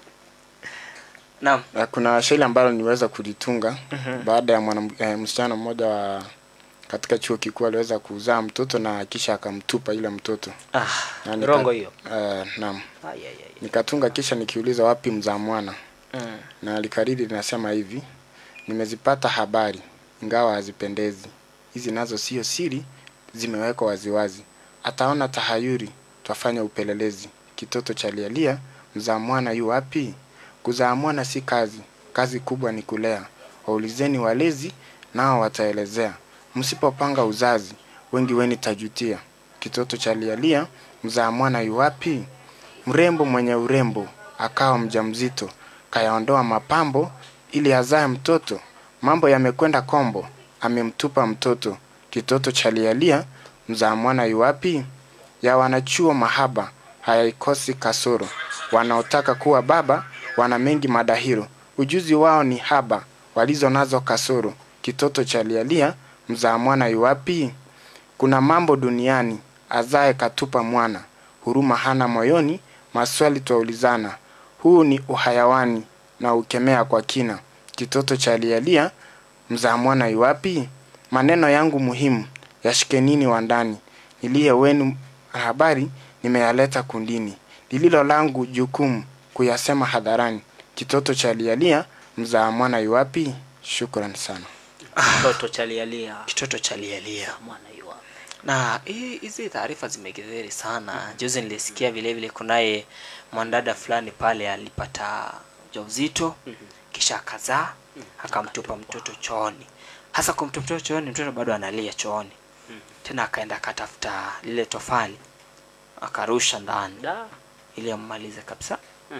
naam Na kuna shairi ambalo niweza kulitunga Mhm. baada ya mwana eh, msichana mmoja wa katika chuo kikuu aliweza kuzaa mtoto na kisha akamtupa yule mtoto ah, Na nika- rongo hiyo eh, naam Ai, ai, ai. nikatunga kisha nikiuliza wapi mzaa mwana mm. na likariri linasema hivi nimezipata habari ingawa hazipendezi hizi nazo sio siri zimewekwa waziwazi ataona tahayuri twafanya upelelezi kitoto cha lialia mzaa mwana yu wapi kuzaa mwana si kazi kazi kubwa ni kulea waulizeni walezi nao wataelezea msipopanga uzazi wengi weni tajutia kitoto cha lialia mzaa mwana yu wapi mrembo mwenye urembo akawa mjamzito kayaondoa mapambo ili azae mtoto mambo yamekwenda kombo amemtupa mtoto kitoto cha lialia mzaa mwana yuwapi ya wanachuo mahaba hayaikosi kasoro wanaotaka kuwa baba wana mengi madahiro ujuzi wao ni haba walizo nazo kasoro kitoto cha lialia mzaa mwana yuwapi kuna mambo duniani azae katupa mwana huruma hana moyoni maswali twaulizana huu ni uhayawani na ukemea kwa kina kitoto cha lialia mzaa mwana yuwapi maneno yangu muhimu yashikenini wa ndani niliye wenu habari nimeyaleta kundini lililo langu jukumu kuyasema hadharani kitoto cha lialia mzaa mwana yuwapi shukran sana mtoto chalialia kitoto cha lialia mwana yua na hii- hizi taarifa zimekithiri sana juzi nilisikia vile vile kunaye mwanadada fulani pale alipata ujauzito kisha akazaa akamtupa mtoto chooni hasa kumtupa mtoto chooni mtoto bado analia chooni tena akaenda akatafuta lile tofali akarusha ndani da ili ammalize kabisa Mhm.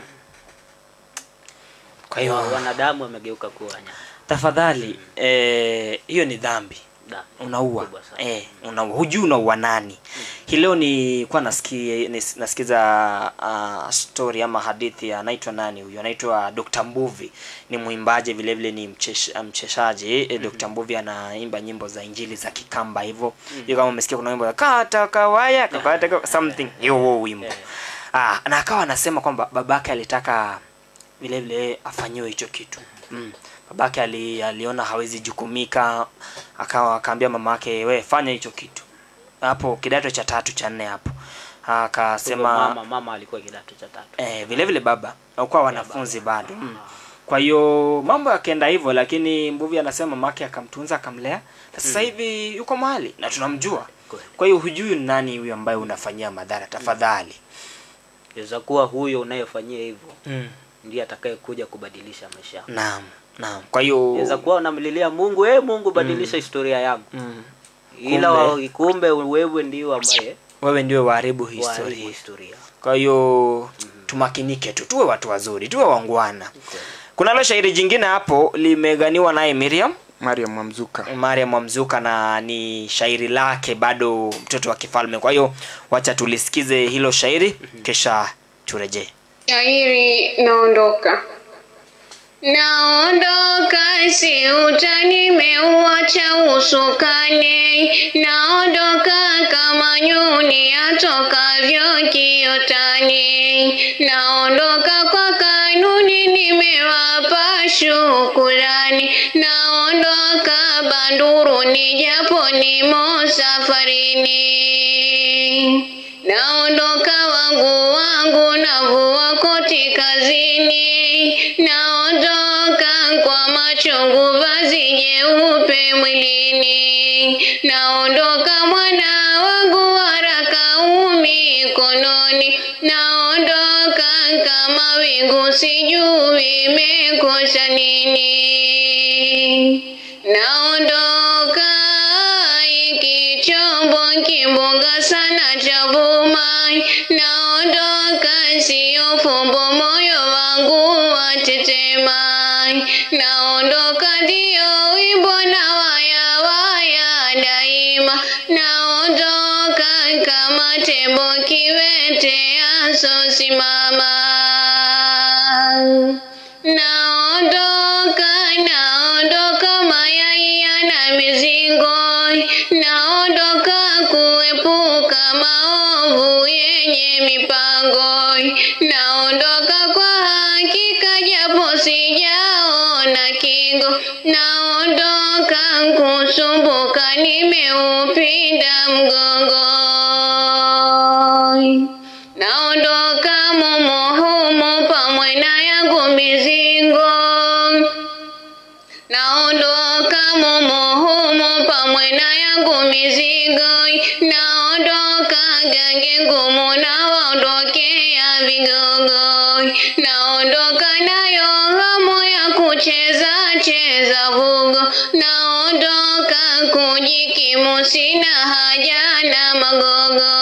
kwa hiyo wanadamu wamegeuka kuwa wanyama tafadhali eh, hiyo ni dhambi Da. unaua Kubwa sana. eh, unaua hujui unaua nani hii hii leo nilikuwa nasikia nis- nasikiza uh, story ama hadithi ya anaitwa nani huyu anaitwa Dr. Mbuvi ni mwimbaji vile vile ni mchesh, mcheshaji mm-hmm. Dr. Mbuvi anaimba nyimbo za injili za Kikamba hivyo mm-hmm. hiyo kama umesikia kuna wimbo ya kata kawaya kapata ka- something hiyo huo wimbo ah, na akawa anasema kwamba babake alitaka vile vile afanyiwe hicho kitu mm. babake ali, aliona hawezi jukumika akawa akaambia mamake we fanya hicho kitu hapo kidato cha tatu cha nne hapo akasema mama mama alikuwa kidato cha tatu eh, vile vile baba hakuwa wanafunzi bado mm. kwa hiyo mambo yakaenda hivyo lakini mbuvi anasema mamake akamtunza akamlea na sasa Mm. hivi yuko mahali na tunamjua kwa hiyo hujui ni nani huyu ambaye unafanyia madhara tafadhali inaweza kuwa huyo unayefanyia hivyo mm. ndiye atakayekuja kubadilisha maisha yako naam naam kwa hiyo inaweza kuwa unamlilia mungu hey, mungu badilisha historia yangu mm. ila Kumbe- wa- kumbe wewe ndio ambaye wewe ndio waharibu waharibu historia historia kwa hiyo tumakinike tu tuwe watu wazuri tuwe wangwana kunalo shairi jingine hapo limeganiwa naye miriam mariam mwamzuka mariam mwamzuka na ni shairi lake bado mtoto wa kifalme kwa hiyo wacha tulisikize hilo shairi kisha turejee Shairi naondoka. Naondoka si utani meuacha usukani, naondoka kama nyuni atokavyo kiotani, naondoka kwa kanuni nimewapa shukurani, naondoka banduruni japo nimo safarini. Naondoka wangu wangu navua koti kazini, naondoka kwa machungu vazi jeupe mwilini, naondoka mwana wangu waraka mikononi, naondoka kama wingu sijui imekosa nini, naondoka iki chombo kimbunga sana cha vuma, naondoka sio fumbo, moyo wangu watetema, naondoka ndio wimbo na waya waya daima, naondoka kama tembo kiwete asosimama naondoka naondoka mayai yana mizingo naondoka kuepuka maovu yenye mipango naondoka kwa hakika japo sijaona kingo naondoka kusumbuka nimeupinda mgongo naondoka mumo humo pamwe na yangu mizingo naondoka mumo humo pamwe na yangu mizigo naondoka gange ngumu na waondokea vigogo naondoka nayo hamu ya kucheza cheza vugo naondoka kujikimu sina haja na magogo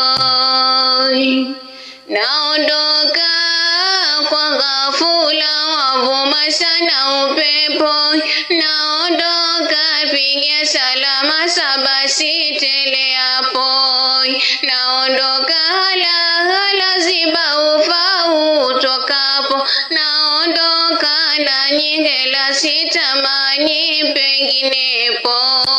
naondoka kwa ghafula wavuma sana upepo naondoka piga salama saba sitele hapo naondoka hala hala ziba ufa utokapo naondoka na nyingela sitamani penginepo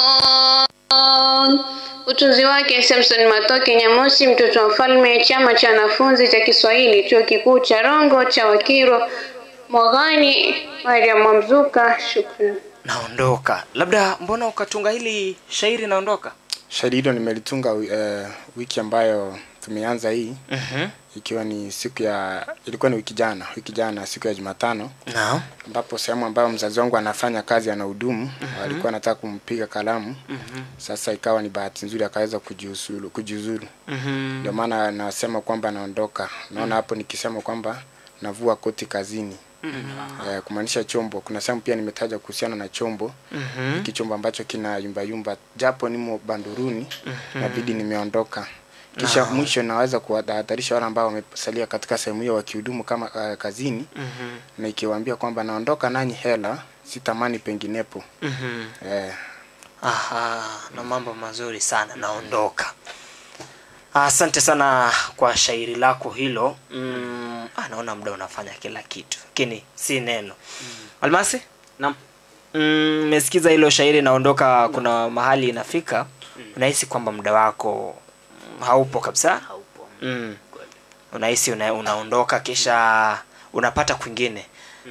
utunzi wake Samson Matoke Nyamosi, mtoto wa mfalme, chama cha wanafunzi cha Kiswahili, chuo kikuu cha Rongo cha Wakiro, Mwaghani, Mariam Mwamzuka. Shukrani. naondoka labda mbona ukatunga hili shairi naondoka shairi hilo nimelitunga uh, wiki ambayo tumeanza hii Mhm. ikiwa ni siku ya ilikuwa ni wiki jana wiki jana siku ya jumatano Naam. ambapo sehemu ambayo mzazi wangu anafanya kazi anahudumu Mhm. alikuwa anataka kumpiga kalamu Mhm. sasa ikawa ni bahati nzuri akaweza kujiuzulu kujiuzulu Mhm. ndio maana nasema kwamba naondoka naona hapo nikisema kwamba navua koti kazini eh, kumaanisha chombo kuna sehemu pia nimetaja kuhusiana na chombo Mhm. hiki chombo ambacho kina yumba yumba japo nimo banduruni Mhm. nabidi nimeondoka kisha Ah. mwisho naweza kuwatahadharisha wale ambao wamesalia katika sehemu hiyo wakihudumu kama uh, kazini Mhm. na ikiwaambia kwamba naondoka nanyi hela sitamani penginepo Mhm. eh, Aha, na mambo mazuri sana naondoka asante sana kwa shairi lako hilo mm, ah, naona muda unafanya kila kitu lakini si neno almasi Naam. Mm, mesikiza hilo shairi naondoka kuna mahali inafika unahisi kwamba muda wako mm, haupo kabisa haupo mm. unahisi una, unaondoka kisha unapata kwingine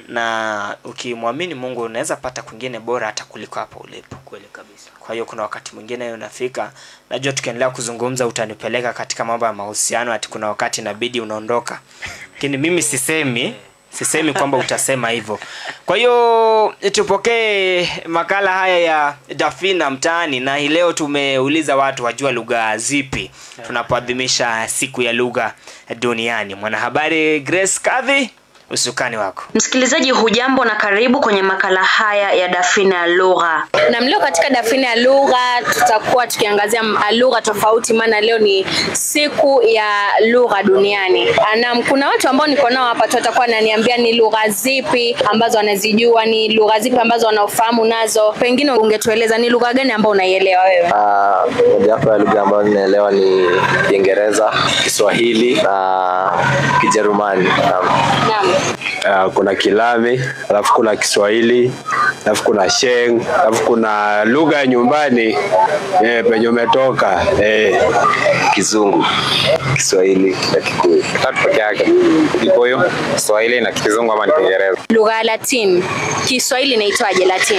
na ukimwamini mungu unaweza pata kwingine bora hata kuliko hapo ulipo kweli kabisa kwa hiyo kuna wakati mwingine unafika najua tukiendelea kuzungumza utanipeleka katika mambo ya mahusiano ati kuna wakati inabidi unaondoka lakini mimi sisemi sisemi kwamba utasema hivyo kwa hiyo tupokee makala haya ya dafina mtaani na hii leo tumeuliza watu wajua lugha zipi tunapoadhimisha siku ya lugha duniani mwanahabari grace kadhi usukani wako Msikilizaji hujambo na karibu kwenye makala haya ya Dafina ya Lugha. na leo katika dafina ya lugha tutakuwa tukiangazia m- lugha tofauti maana leo ni siku ya lugha duniani na kuna watu ambao niko nao hapa tu watakuwa wananiambia ni lugha zipi ambazo wanazijua ni lugha zipi ambazo wanaofahamu nazo pengine ungetueleza ni lugha gani ambao unaielewa wewe Ah, mojawapo ya lugha ambayo ninaelewa ni Kiingereza, Kiswahili na Kijerumani. Naam. Naam. Uh, kuna Kilami, alafu kuna Kiswahili, alafu kuna Sheng, alafu kuna lugha ya nyumbani eh, penye umetoka eh. Kizungu, Kiswahili na Kikuyu. tatu peke yake kikuyu kiswahili na kizungu ama ni kiingereza lugha ya latin kiswahili inaitwaje latin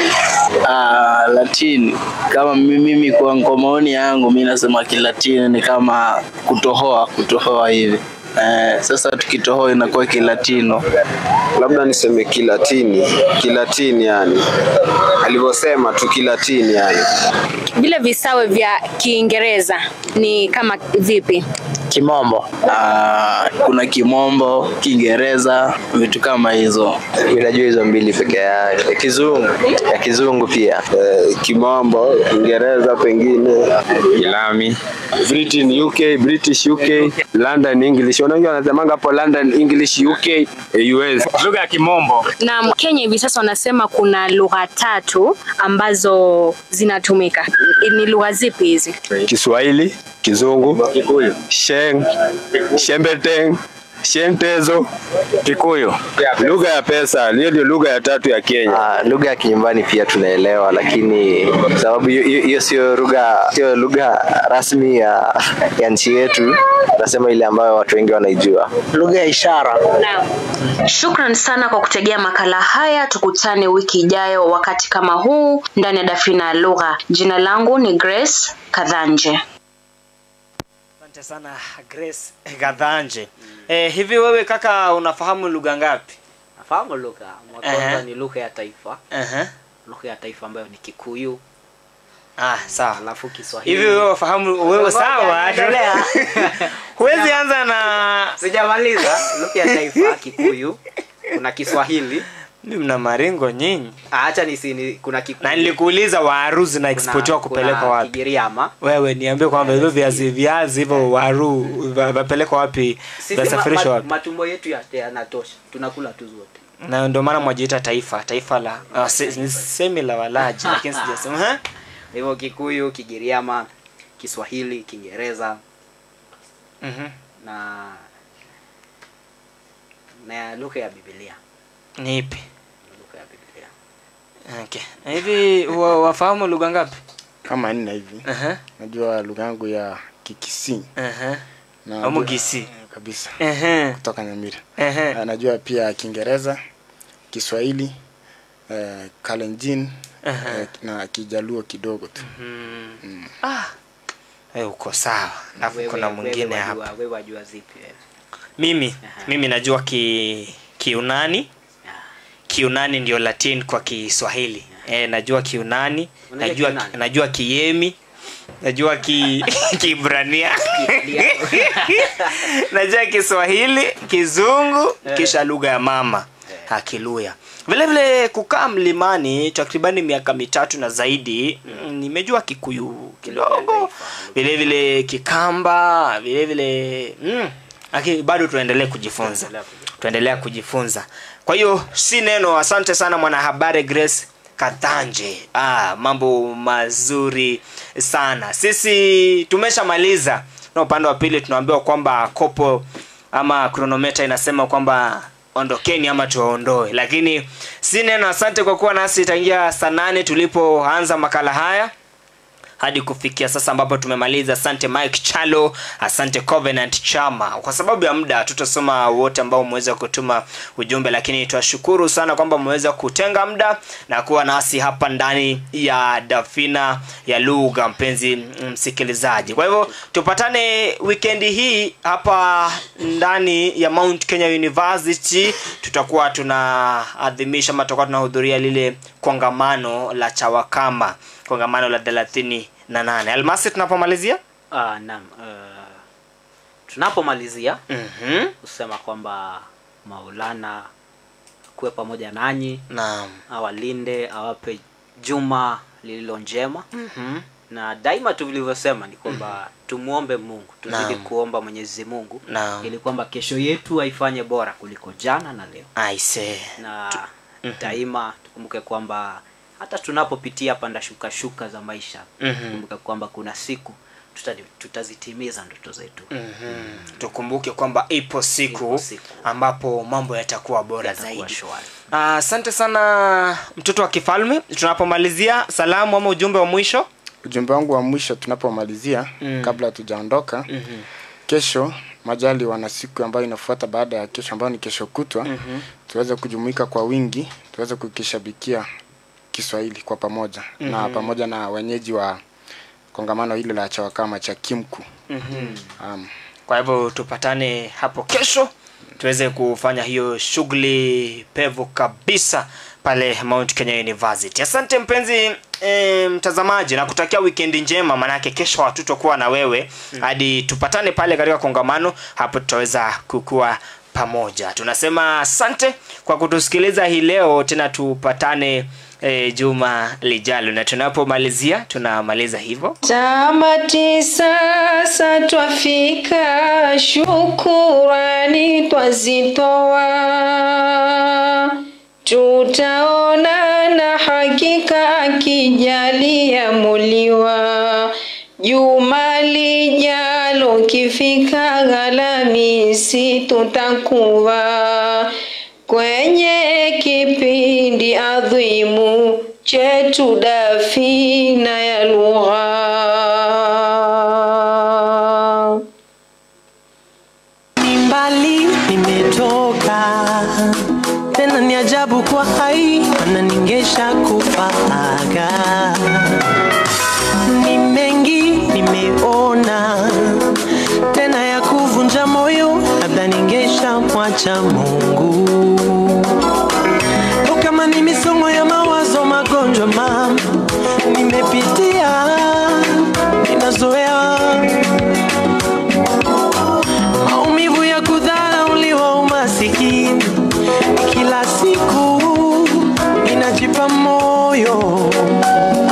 Ah, Latin kama mi- mimi kwa, kwa maoni yangu mi nasema kilatini ni kama kutohoa kutohoa hivi eh, sasa tukitohoa inakuwa kilatino labda niseme kilatini kilatini yani alivyosema tu kilatini yani vile visawe vya kiingereza ni kama vipi kimombo ah, kuna kimombo kiingereza vitu kama hizo Mimi najua hizo mbili peke yake. Kizungu, ya kizungu pia. eh, kimombo kiingereza pengine kilami Britain UK British UK London English wengi wanasemanga hapo London English UK eh, US lugha ya kimombo na kenya hivi sasa wanasema kuna lugha tatu ambazo zinatumika ni lugha zipi hizi Kiswahili Kizungu Sheng Shembeteng Shentezo Kikuyu lugha ya pesa hiyo ndio lugha ya tatu ya Kenya Ah, lugha ya kinyumbani pia tunaelewa, lakini sababu hiyo- hiyo hiyo sio lugha sio lugha rasmi ya, ya nchi yetu, nasema ile ambayo watu wengi wanaijua. lugha ya ishara Shukran sana kwa kutegea makala haya. Tukutane wiki ijayo wakati kama huu ndani ya Dafina ya Lugha. Jina langu ni Grace Kadhanje. asante sana grace gadhanje eh, hivi wewe kaka unafahamu lugha ngapi nafahamu lugha Mwa Ehe. kwanza ni lugha ya taifa uh-huh. lugha ya taifa ambayo ni kikuyu ah sawa alafu kiswahili hivi wewe wafahamu wewe sawa Endelea. huwezi anza na sijamaliza lugha ya taifa kikuyu kuna kiswahili Mimi mna maringo nyinyi Ah, acha nisi ni, kuna kikuyu na nilikuuliza waru zinaexportiwa kupelekwa wapi kigiriama wewe niambie kwamba hivyo viazi viazi hivyo waru va- vapelekwa wapi sisi ma, vasafirishwa ma, wapi matumbo yetu ya- yanatosha tunakula tu zote na ndio maana mwajiita taifa taifa la uh, si, semi la walaji lakini sijasema ha? hivyo kikuyu kigiriama kiswahili kiingereza Mhm. na na lugha ya bibilia ni ipi lugha ya bibilia okay. Na hivi wa, wafahamu lugha ngapi kama nne hivi Aha. najua lugha yangu ya kikisi Aha. Na Au najua- Mugisi. kabisa Ehe. kutoka nyamira Ehe. Na najua pia kiingereza kiswahili eh, kalenjin Aha. eh, na kijaluo kidogo tu Mm. ah. Eh, uko sawa alafu Wewe- kuna wewe mwingine wajua- hapa wewe wajua zipi wewe? mimi mimi najua ki kiunani kiunani ndio latin kwa kiswahili eh, najua kiunani Unajua najua Kiunani? najua kiemi najua ki kibrania najua kiswahili kizungu kisha lugha ya mama ha, kiluya vile vile kukaa mlimani takribani miaka mitatu na zaidi mm, nimejua kikuyu kidogo vile vile kikamba vile vile mm, lakini bado tuendelee kujifunza tuendelea kujifunza kwa hiyo si neno asante sana mwanahabari grace kathanje ah, mambo mazuri sana sisi tumeshamaliza na upande wa pili tunaambiwa kwamba kopo ama kronometa inasema kwamba ondokeni ama tuwaondoe lakini si neno asante kwa kuwa nasi tangia saa nane tulipoanza makala haya hadi kufikia sasa ambapo tumemaliza asante mike chalo asante covenant chama kwa sababu ya muda tutasoma wote ambao umeweza kutuma ujumbe lakini twashukuru sana kwamba umeweza kutenga muda na kuwa nasi hapa ndani ya dafina ya lugha mpenzi msikilizaji kwa hivyo tupatane wikendi hii hapa ndani ya mount kenya university tutakuwa tunaadhimisha ama tutakuwa tunahudhuria lile kongamano la chawakama kongamano la thelathini na nane almasi tunapomalizia uh, naam uh, tunapomalizia mm-hmm. kusema kwamba maulana kuwe pamoja nanyi naam awalinde awape juma lililo njema mm-hmm. na daima tu vilivyosema ni kwamba mm-hmm. tumwombe mungu tuzidi Naam. kuomba mwenyezi mungu Naam. ili kwamba kesho yetu aifanye bora kuliko jana na leo aise na daima tukumbuke kwamba hata tunapopitia panda shuka shuka za maisha Mhm. tukumbuke kwamba kuna siku tuta, tutazitimiza ndoto zetu mm-hmm. tukumbuke kwamba ipo siku, ambapo mambo yatakuwa bora zaidi shwari Ah, asante sana mtoto wa kifalme tunapomalizia salamu ama ujumbe wa mwisho ujumbe wangu wa mwisho tunapomalizia Mm. kabla tujaondoka Mhm. kesho majali wana siku ambayo inafuata baada ya kesho ambayo ni kesho kutwa Mhm. tuweze kujumuika kwa wingi tuweze kukishabikia kiswahili kwa pamoja na Mhm. pamoja na wenyeji wa kongamano hilo la chawakama cha kimku Mhm. um, kwa hivyo tupatane hapo kesho tuweze kufanya hiyo shughuli pevu kabisa pale mount kenya university asante mpenzi e, mtazamaji na kutakia wikendi njema maanake kesho hatutokuwa na wewe hadi tupatane pale katika kongamano hapo tutaweza kukua pamoja tunasema asante kwa kutusikiliza hii leo tena tupatane e, juma lijalo na tunapomalizia tunamaliza hivyo Tamati sasa twafika, shukurani twazitoa, tutaonana hakika akijalia Muliwa. Juma lijalo kifika Alhamisi tutakuwa kwenye kipindi adhimu chetu dafina ya lugha. ni mbali nimetoka tena ni ajabu kwa hai ananingesha kufaga ni mengi nimeona tena ya kuvunja moyo labda ningesha mwacha mungu O kama ni misongo ya mawazo magonjwa mama nimepitia ninazoea maumivu ya kudharauliwa umasikini kila siku inajipa moyo